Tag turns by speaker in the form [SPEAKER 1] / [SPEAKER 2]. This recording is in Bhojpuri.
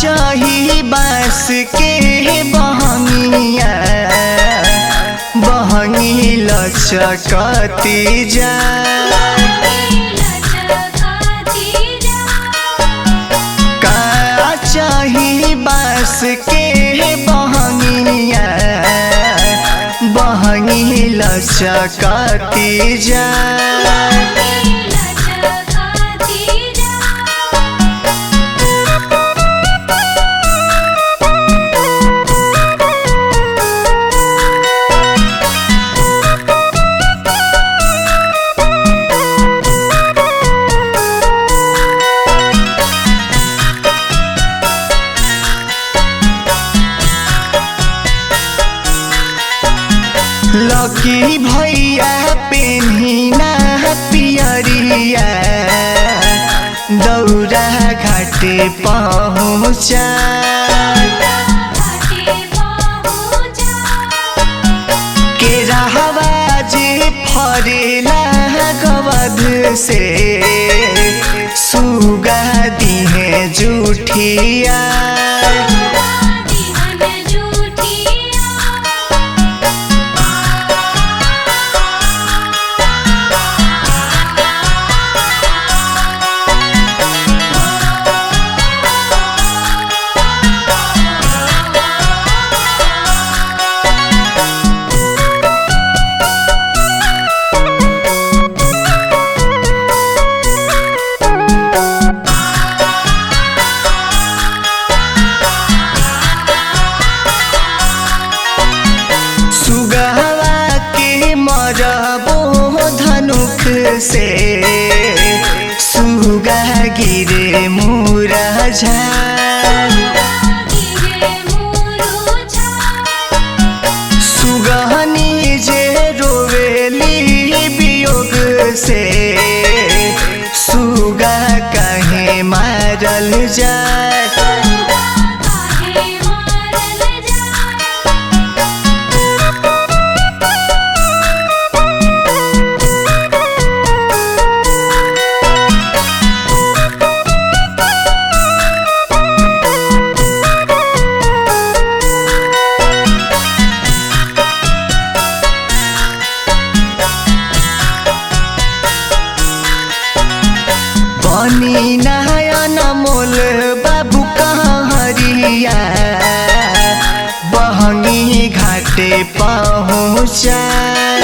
[SPEAKER 1] चाही बास के बहंगिया बहंगी लचकती जा का चाही बास के बहंगिया बहंगी लचकती जा लकी भैया पेन्हिना पियरिया दौरा घाटे पहुँचा के रहवा जे फरेला गवध से सुगा दिहे जुठिया सुगवा के मरबो धनुख से सुगा गिरे मुरझा सुगहनी जे रोवेली वियोग से सुगा कहे मारल जाए बनी नयन मोल बाबू कहरिया बहंगी घाटे पहुँचा